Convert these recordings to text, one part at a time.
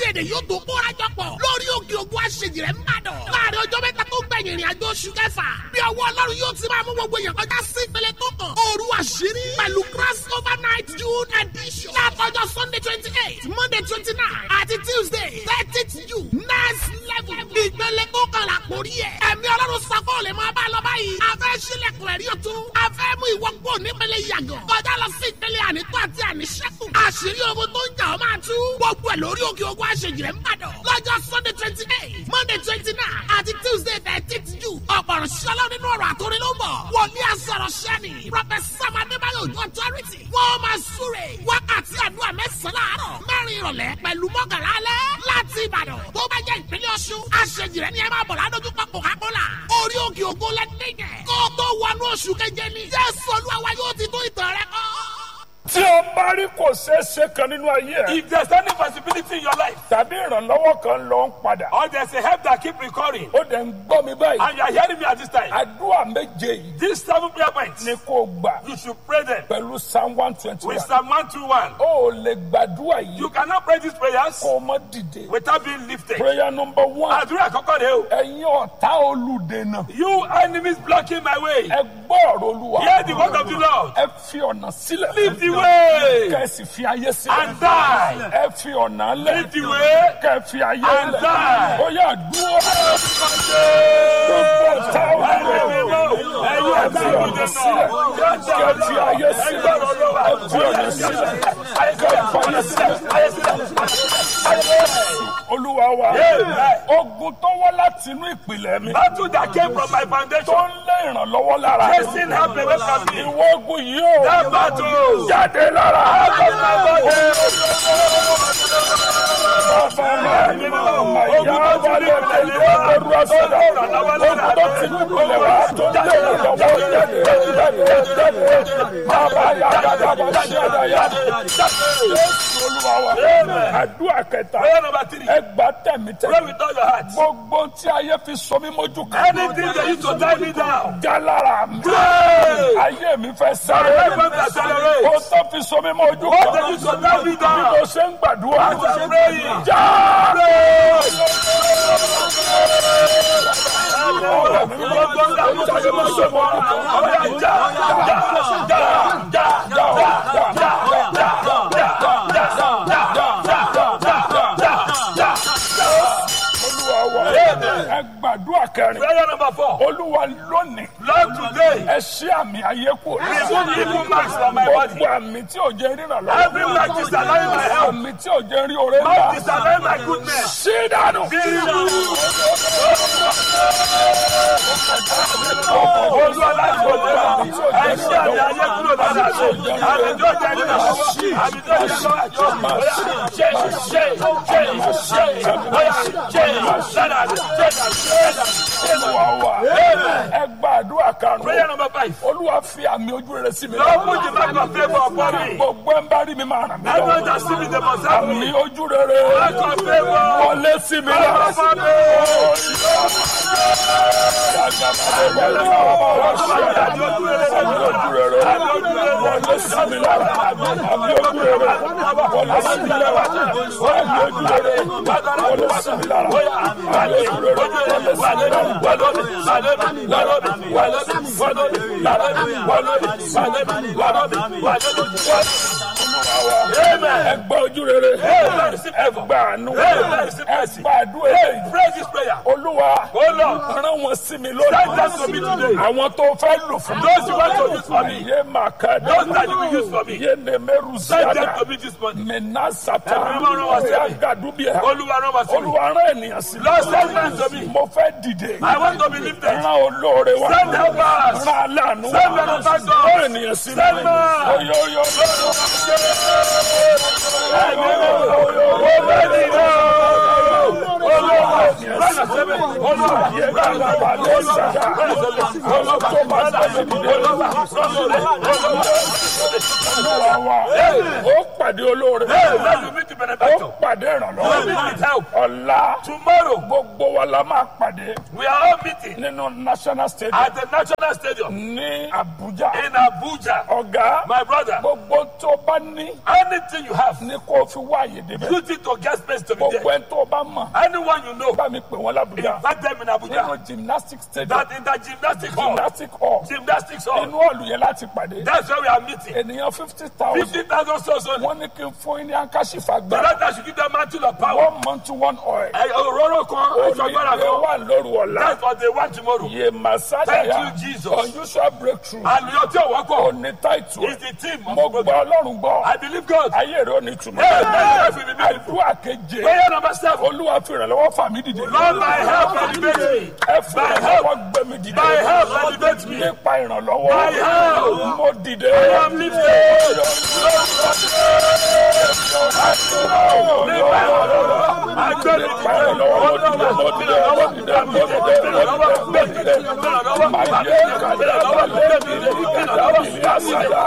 èdè yóò tó kóra jọ pọ̀ lórí òkè ògùn àṣejì rẹ̀ ń bàdàn. láàrin ọjọ́ mẹ́ta tó gbẹ̀yìn ìrìn àjò oṣù kẹfà bí ọwọ́ ọlọ́run yóò ti máa mú gbogbo èèyàn kọjá sí ìpele tó kàn. òru àṣírí pẹ̀lú cross over night june edition. látọjọ́ sunday twenty eight monday twenty nine àti tuesday thirtieth june next level. ìpele tó kàn là kórí ẹ̀. ẹ̀mí ọlọ́run sako lè máa bá a lọ báyìí. a fẹ́ sílẹ̀kùn ẹ̀rí ọ̀tún. a fẹ́ mú ìwọ kó nípele yàgàn. kọjá lọ sí ìpele ànító àti àníṣẹ́kù. àṣírí ogun tó ń jà ọ́ máa tú. gbogbo ẹ̀ lórí òkè ogun àṣejì rẹ̀ ń bàdàn. lọ́jọ́ sunday twenty eight monday twenty nine àti tuesday thirteenth june. ọ̀pọ̀rọ̀ ṣọlá nínú ọ̀rọ̀ àtòrí ló ń bọ̀. wòlíì àsọ̀rọ̀ ṣẹ́ni. professor adébáyọ̀ ojú authority. wọ́n máa súre. wákàtí àdúrà mẹ́sàn-án láàárọ̀. mẹ́rin ìrọ̀lẹ́ pẹ̀lú mọ́kànlá alẹ́. láti ìbàdàn tó bá jẹ́ ìpínlẹ̀ ọ̀ṣun. àṣejì rẹ̀ ni ẹ máa bọ̀ ládójúkọ coca-cola. orí òkè ògo lẹ́dẹ̀gẹ̀. kó tó wọnú oṣù keje ni. jésù olúwa yóò ti tó ìtàn rẹ kọ́. tí o bá rí kò ṣeé ṣe kan nínú ayé ẹ If there's any possibility in your life, tàbí ìrànlọ́wọ́ kan lọ ń padà or there's a help that keep recurring, ó dẹ̀ ń gbọ́ mi báyìí and you are hearing me at this time, àdúrà méje yìí these seven prayer points, ni kò gbà you should pray them pẹ̀lú psalm one twenty with one Psalm 121. ó lè gbàdúrà yìí You cannot pray these prayers kó o mọ́ dìde without being lifted. prayer number one Àdúrà àkọ́kọ́ rẹ̀ o. ẹ̀yin ọ̀tá olùdènà You enemies blocking my way. ẹ gbọ́ ọ̀rọ̀ olúwa Hear the word of the Lord. ẹ fi ọ̀nà sílẹ̀ Leave the way kẹ́sì fi ayé sílẹ̀ and die. ẹ fi ọ̀nà lẹ̀ Leave the way kẹ́ fi ayé and lẹ̀ die. ó yà dúró gbogbo ọ̀tá olùdènà Ẹ̀yin ẹ ọ̀tá fi ọ̀nà sílẹ̀ kẹ́ fi ayé sílẹ̀ ẹ fi ọ̀nà sílẹ̀ kẹ́ fi ayé sílẹ̀ olúwa wa ogun tó wá láti inú ìpìlẹ̀ mi Battle that came from my tó foundation. ń lé ìrànlọ́wọ́ lára Chasing help away from me. ìwọ ogun yìí ó That battle. jáde lára Out of my body. àdúrà kẹta Prayer number three. ẹgbà tẹ̀mí Pray tẹ̀mí with all your heart. gbogbo tí ayé fi sọ mí mójú kan Anything that used to tie me down. jálára mi Pray. ayé mi fẹ́ My sáré life went to accelerate. kó tó fi sọ mí mójú What kan that used to tie me bí down. mo ṣe ń gbàdúrà As I'm praying. já. olúwa wa ẹ gbàdúrà kẹrin Prayer number four. olúwa lónìí Lord, today, ẹ ṣí àmì ayé kù remove evil marks from my body. gbogbo àmì tí ò jẹ́ ríran lọ́wọ́ Every mark disallowing my health. àmì tí ò jẹ́ rí oore Mark ńlá disallowing my goodness. ṣí dànù. Be removed. Olúwa láti òde lọ. Ẹ ṣí àmì ayé kúrò lára àṣẹ. Àmì tó jẹ́ nínú àṣẹ. Àmì tó jẹ́ nínú àṣẹ. Bóyá ṣe ṣe ṣe ṣe bóyá ṣe lára àṣẹ. Ṣé ṣe olúwa wa ẹ gbàdúrà karùn-ún Prayer number five. olúwa fi àmì ojú rere sí mi Lord, put the mark of favor upon me. gbogbo ẹ ń bá rí mi máa ràn mí Everyone lọ́wọ́ that see me, they must have àmì me. ojú rere Mark of favor. wọlé sí mi lára. Upon me. àmì ojú rere wọlé sí mi lára àmì ojú rere wọlé sí mi lára àmì ojú rere wọlé sí mi lára àmì ojú rere wọlé sí mi lára. ẹ gbà ojú rere ẹ gbà àánú ẹ gbà àdúrà èyí Pray this prayer. olúwa Oh Lord, rán wọn sí mi send lónìí them to me today. àwọn tó fẹ́ lò fún mi. Those you want to use for me. Ye makada. Those that you will use for me. Ye nemeru Send them ziada. to me this morning. Mena sata. Every one of us Oya say, gadubia. Olúwa rán wa sí mi. Olúwa rán ènìyàn sí mi. Lord, send men to me. Mo fẹ́ dìde. I want to be lifted. Rán olóore wa. Send helpers. Rán aláàánú Send wa. benefactors. Rán ènìyàn sí mi. Send men. Oyo oyo Ye kalaba le sada. Olóko ma sẹ́mi dìde. Olúwa wa. Ó pàdé olóore. Hey, let me meet the ó benefactor. pàdé You ìrànlọ́wọ́ will meet help. ọ̀la Tomorrow, gbogbo wa la máa pàdé we are all meeting nínú national stadium at the National Stadium ní Abuja in Abuja. ọ̀gá My brother, gbogbo tó bá ní anything you have, ní kó o fi wá àyè débẹ̀ use it to get space to be gbogbo there. ẹni tó bá mọ̀ Anyone you know, bá mi pè wọ́n l'Abuja invite them in nínú Abuja. gymnastic stadium That in the gymnastic hall, gymnastic hall gymnastics hall, inú ọ̀lù yẹn láti pàdé that's where we are meeting. ènìyàn fifty thousand 50,000 souls only. wọ́n ní kí n fún yín ní ankashifa The gbà Lord that should give them mantle of power. one month to one oil Ẹ- Òróró kan, aṣọ agbára onídé kan. wà lóru ọ̀la That's what they want tomorrow. yé masada Thank ya you, Jesus. unusual breakthrough Àlùyọ tí ò wọ́pọ̀ òní táìtù is the team of mo the gbọ́ program. ọlọ́run gbọ́ I believe God. ayé rẹ̀ ò ní túmọ̀ Hey, my life will be beautiful. àdúrà keje Prayer number seven. olúwa fi ìrànlọ́wọ́ fà mí dìde Lord, my help elevate me. ẹ fi my ìrànlọ́wọ́ gbé mi dìde My help elevate me. nípa ìrànlọ́wọ́ My help. mo dìde I am lifted. Nípa ìrànlọ́wọ́, agbẹ́ni nípa ìrànlọ́wọ́ mo dìde mo dìde mo dìde mo dìde mo dìde mo dìde máa yẹ kàdé abalẹ̀ mi ní kàdé ìlú àṣàyà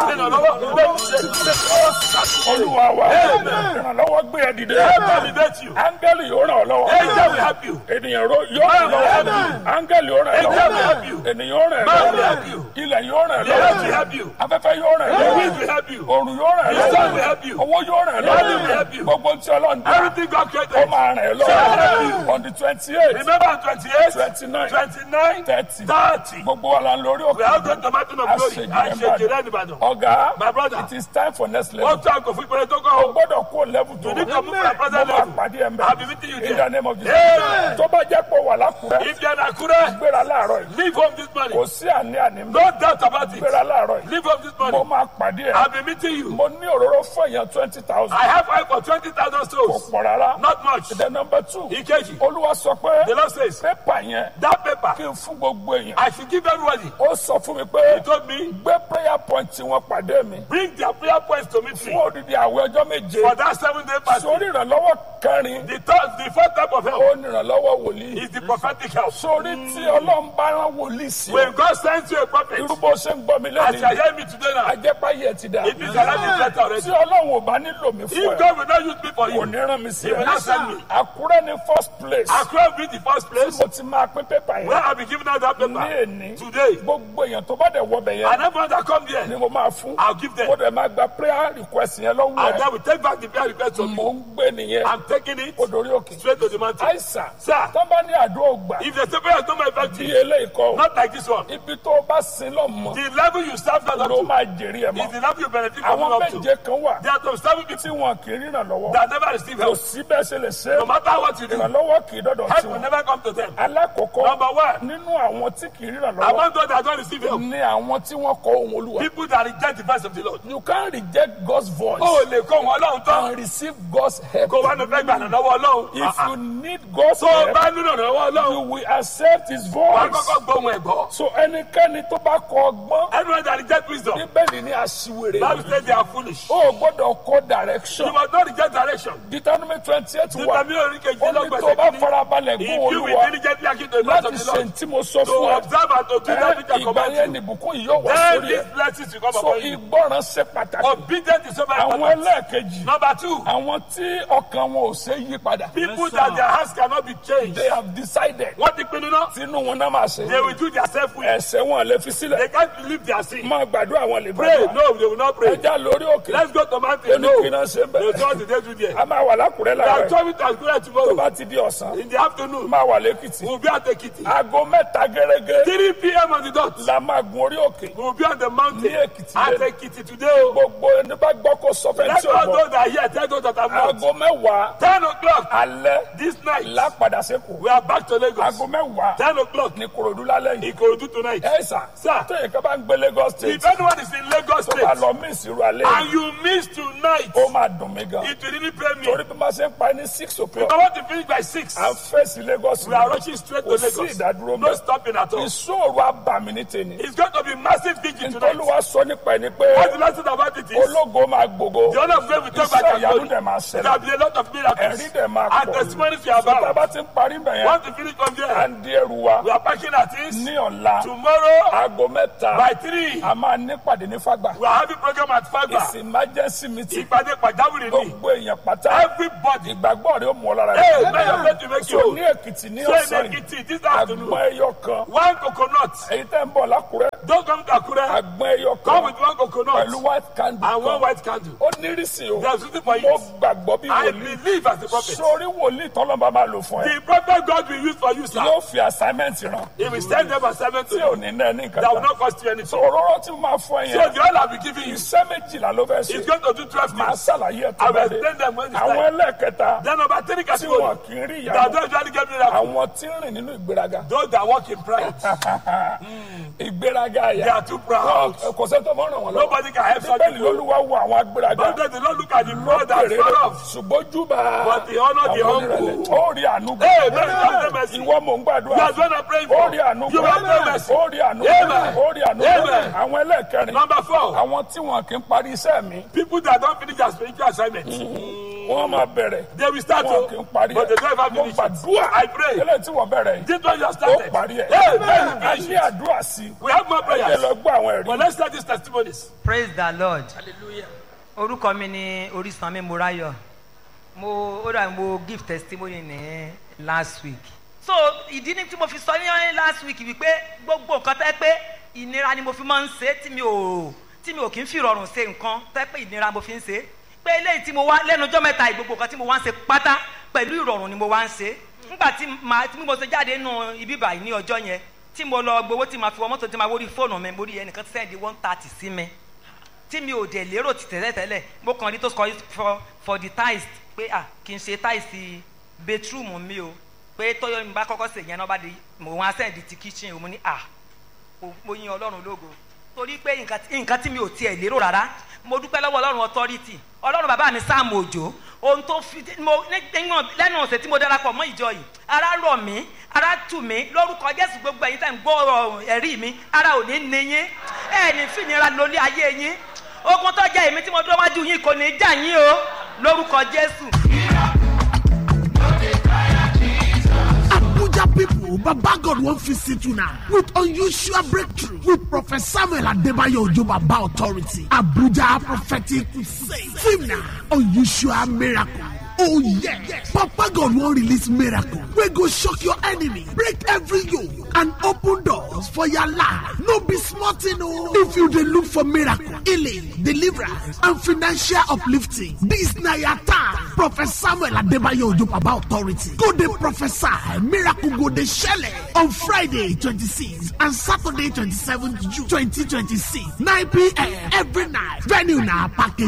olúwa wa ìrànlọ́wọ́ gbé ẹ dìde elevate you. áńgẹ́lì yóò ràn ọ́ lọ́wọ́ Angel will help you. ènìyàn ro- yóò ràn ọ́ lọ́wọ́ áńgẹ́lì yóò ràn ọ́ Angel will help you. lọ́wọ́ ènìyàn yóò ràn ọ́ Man will lọ́wọ́ help you. ilẹ̀ yóò ràn ọ́ The earth will lọ́wọ́ help you. afẹ́fẹ́ yóò ràn ọ́ The lọ́wọ́ wind will help you. òrùn yóò ràn ọ́ The sun will lọ́wọ́ help you. owó yóò ràn ọ́ Money will help lọ́wọ́ you. gbogbo tí ọlọ́run dá Everything God ó created. máa ràn ẹ́ lọ́wọ́ on the twenty eight Remember on 28, twenty nine 29, thirty 30. gbogbo wa la ń lórí We òkè are going to mountain of glory. I shake it anybody. ọ̀gá My brother. it is time for next level Wọ́n tún àgọ́ fún ìpínlẹ̀ tó o kọ́. gbọ́dọ̀ kó level tó You need to move to the mo present máa level. pàdé ẹ̀ I'll be meeting you mẹ́ in the there. name of Jesus Amen. tó bá jẹ́ pé wà lákùrẹ́ If you are in Akure, gbéra láàárọ̀ yìí leave home this morning. kò sí àní àní mẹ́ No doubt about it. gbéra láàárọ̀ yìí Leave home this mo morning. máa pàdé ẹ̀ I'll be meeting you. mo ní òróró fún èèyàn twenty thousand I have oil for 20,000 kò souls. pọ̀ rárá Not much. the number two Ìkejì. olúwa sọ pé The Lord says, pépà yẹn that paper, kí n fún gbogbo èèyàn I should give everybody. ó sọ fún mi pé He told me, gbé prayer point wọn pàdé mi bring their prayer points to meet fún me odidi àwẹ̀ ọjọ́ méje for that seven day fast. sórí ìrànlọ́wọ́ kẹrin The third, the fourth type of help ó ní ìrànlọ́wọ́ wòlíì is the prophetic help. sórí tí ọlọ́run bá rán wòlíì sí When God sends you a prophet, irú bó ṣe ń gbọ́ mi as you are lẹ́nu hearing me today now, ajẹ́páyé ti dà it means your life is better already. tí ọlọ́run ò bá nílò mi fún If ẹ God will not use me for kò you, ní rán mi sí He will not ẹ send me. àkúrẹ́ ní first place Accra will be the first place mo ti máa pín pépà where yẹn I'll be giving out that ní paper èní today. gbogbo èèyàn tó bá dẹ̀ wọbẹ̀ yẹn And everyone that come ni there, mo máa fún I'll give them. mo dẹ̀ máa gba prayer request yẹn lọ́wọ́ And ẹ̀ then we take back the prayer request from mò you. ń gbé nìyẹn I'm taking it ó dorí òkè straight to the mountain. àìsàn Sir, tó bá ní àdúrà ògbà if the prayer is not my bí effective, eléyìí kọ́ not like this one, ibi tó o bá sin lọ mọ the level you serve God ló up máa jèrè ẹ̀ to is mọ́ the level you benefit from àwọn up to. méje kan wà There are some seven tí people wọn kì í ríran lọ́wọ́ that never receive kò help. sí bẹ́ẹ̀ ṣe lè ṣe No matter what you do, ìrànlọ́wọ́ kì í dọ́dọ̀ help sí will wọn never come to them. alákọ̀ọ́kọ́ Number one, nínú àwọn tí kì í ríran lọ́wọ́ among those that don't receive help, ní àwọn tí wọ́n kọ ohun olúwa people that reject the voice of the Lord. you can reject God's voice Ó lè kó wọn lọ́hùn tán. and receive God's help Kó wá ní fẹ́ gbà lọ́wọ́ Ọlọ́run. if you need God's Tó o help bá nílò lọ́wọ́ you Ọlọ́run, will accept his wàá voice kọ́kọ́ gbóhùn ẹ̀ gbọ́. so ẹnikẹ́ni tó bá kọ ọgbọ́n Everyone that reject wisdom, bíbélì ní aṣiwèrè Bible says they are foolish. o gbọ́dọ̀ kọ direction You must not reject direction. Deuteronomy twenty eight wà Nítorí oríkejì ó ní tó lọ́gbẹ̀sẹ̀ bá kìíní. farabalẹ̀ If gbọ́ you will olúwa diligently hearken to the voice láti of the ṣe Lord, tí mo sọ to fún ẹ observe and to do that which I ìgbà command yẹn you, nìbùkún yìí yóò wá then sórí these ẹ blessings will come so upon you. ìgbọràn ṣe pàtàkì Obedience is so very àwọn important. ẹlẹ́ẹ̀kejì Number two, àwọn tí ọkàn wọn ò ṣe yí padà people that their hearts cannot be changed. they have decided Wọ́n ti pinnu náà. tinú wọn náà máa ṣe They will do their self will. ẹsẹ̀ wọn lè fi sílẹ̀ They can't believe their sin. máa gbàdúrà wọn lè Pray, gbàdúrà no, they will not pray. ẹja lórí òkè Let's go to mountain. No, oníkìnnà ṣe they bẹ̀rẹ̀ told the day to there. a máa wà lákùrẹ́ They are láàárọ̀ coming to Akure tó tomorrow. bá ti di ọ̀sán In the afternoon, máa wà lẹ́kìtì we'll be at Ekiti. aago mẹ́ta gẹ́gẹ́ 3 p.m. on the dot. la máa gun orí òkè We'll be on the mountain Ní Èkìtì at lẹ́nu. Ekiti today. oh. gbogbo ẹni bá gbọ́ kó sọ fẹ́ Let tí o all bọ̀ those that are here tell those that are not. aago mẹ́wàá 10 o'clock alẹ́ this night, lápadà sẹ́kù we are back to Lagos. aago mẹ́wàá 10 o'clock, ní korodu lálẹ́ yìí Ikorodu tonight. ẹ sà Sir, tó yẹ ká bá ń gbé Lagos state if anyone is in Lagos tó bá State lọ mí ìṣirò alẹ́ yìí and you miss tonight, ó máa dùn mí gan it will really pain me. torí bí máa ṣe ń pa ní six If o'clock I want to finish by 6, à ń fèsì Lagos we are rushing straight to kò sí Lagos. ìdádúró No mẹ́ stopping at all. ìṣòro abàmì ní tèmi It's going to be massive vigil tonight. nítorí wàá sọ nípa ẹni pé What the last thing about it is, ológo máa gbogbo the honor of God will take back iṣẹ́ our ìyanu glory. dẹ̀ máa There ṣẹlẹ̀ will be a lot of miracles. ẹ̀rí dẹ̀ máa And pọ̀ testimonies we are so tá a about. bá ti ń parí bẹ̀ yẹn Want to finish from à there? ń di ẹrù wa We are packing our things. ní ọ̀la Tomorrow aago mẹ́ta by three, a máa ní pàdé ní fagbà we are having program at Fagba. it's emergency meeting Ìpàdé pàjáwìrì ni. gbogbo èèyàn pátá Everybody. ìgbàgbọ́ rẹ̀ ó mú ọ lára Hey, may your faith be make so you. ní èkìtì ní So ọ̀sán in yìí Ekiti this àgbọn afternoon, ẹyọ kan one coconut. èyí tẹ́ ń bọ̀ lákùrẹ́ Don't come to Akure. àgbọn ẹyọ Come kan with one coconut pẹ̀lú white candle and one kan white candle. ó nírìsì o There's something for mo you. gbàgbọ́ bí I wòlíì believe as the prophet. sórí wòlíì tọ́lọ́mọba máa lò fún ẹ The prophet God will use for you, sir. yóò fi assignment ràn He will send them assignment to tí ò you ní náà ní nǹkan that will kan not cost you so anything. òróró tí mo máa fún ẹ So yẹn the oil I'll be giving you iṣẹ́ méjìlá ló fẹ́ is ṣe going to do 12 máa things. ṣàlàyé ẹ̀ tó I will bẹ̀rẹ̀ explain them when it's àwọn time. ẹlẹ́ẹ̀kẹta Then number three tí wọn category kì í rí that ìyàwó don't usually get miracle. àwọn tí ń rìn nínú ìgbéraga Those that walk in pride, ìgbéraga they àyà are too proud. Wọn- kò sẹ́ni tó mọ̀ ràn wọ́n lọ́wọ́ Nobody can help such bẹ́ẹ̀ni people. olúwa wo àwọn agbéraga But then the Lord look at the proud and lókèrè far off. ṣùgbọ́n júbà But the honor the àwọn humble. onírẹ̀lẹ̀ ó rí àánú gbà. Hey, man, have mercy. ìwọ mò ń gbàdúrà That's what I'm praying ó rí for. àánú You gbà. have no mercy. ó rí àánú gbà. Amen. ó rí àánú gbà. Amen. àwọn ẹlẹ́ẹ̀kẹrin Number four, àwọn tí wọn kì í parí iṣẹ́ mi people that don't finish their spiritual assignment, wọ́n máa bẹ̀rẹ̀ they will start wọn kì í to, parí but they ẹ̀ don't ever mo finish it. gbàdúrà I pray. eléyìí tí wọ́n bẹ̀rẹ̀ yìí This one you have ó started. parí ẹ̀ Hey, man, a finish ní it. àdúrà sí i We have more ẹ prayers. lọ gbọ́ àwọn ẹ̀rí But let's start these testimonies. praise the lord orúkọ mi ni orísanmi morayo mo ó dà mo give testimony ní last week so ìdí ni tí mo fi sọ ní last week wípé gbogbo nǹkan tẹ́ pé ìnira ni mo fi máa ń ṣe tí mi ò tí mi ò kí ń fi rọrùn ṣe nǹkan tẹ́ pé ìnira mo fi ń ṣe pé eléyìí tí mo wá lẹ́nu ọjọ́ mẹ́ta yìí, gbogbo nǹkan tí mo wá ń ṣe pátá pẹ̀lú ìrọ̀rùn ni mo wá ń ṣe nígbà tí màá tí mo ṣe jáde nù ibi báyìí ní ọjọ́ yẹn tí mo lọ gbowó tí màá fi wọ mọ́tò tí màá wórí fóònù mi mo rí ẹnìkan tí sẹ́ndí one thirty sí mi tí mi ò dẹ̀ lérò ti tẹ́lẹ̀ tẹ́lẹ̀ mo kàn rí tó sọ for for the tiles pé ah kì í ṣe tiles bedroom mi o pé tọ́yọ̀ mi bá kọ́kọ́ sè yẹn náà bá di mo wá sẹ́ndí ti kitchen o mo ní ah mo- mo yin ọlọ́run lógo torí pé nǹkan tí- nǹkan tí mi ò tiẹ̀ lérò rárá mo dúpẹ́ lọ́wọ́ ọlọ́run authority ọlọ́run bàbá mi sáàmù òjò ohun tó fi mo nígbà lẹ́nu ọ̀sẹ̀ tí mo darapọ̀ mọ́ ìjọ yìí ara rọ̀ mí ara tù mí lórúkọ jésù gbogbo ẹ̀yin tẹ̀ ń gbọ́ ọ̀rọ̀ ẹ̀rí mi ara ò ní ní yín ẹ̀ ní fìnira lórí ayé yín ogun tó jẹ́ èmi tí mo dúró wájú yín kò ní í jà yín o lórúkọ jésù. Abuja people, Baba God won't visit you now with unusual breakthrough with Prophet Samuel Adebayo Ojo Baba Authority. Abuja Prophetic Crusade. Theme now, unusual miracle. Oh yeah. Papa God won't release miracle. We go shock your enemy, break every yoke, and open doors for your life. No be smart no. If you dey look for miracle, healing, deliverance, and financial uplifting, this na your time. Prophet Samuel Adebayo Ojo Baba Authority. Go dey prophesy, miracle go dey shele on Friday 26 and Saturday 27th June 2026, 9 p.m. every night. Venue na package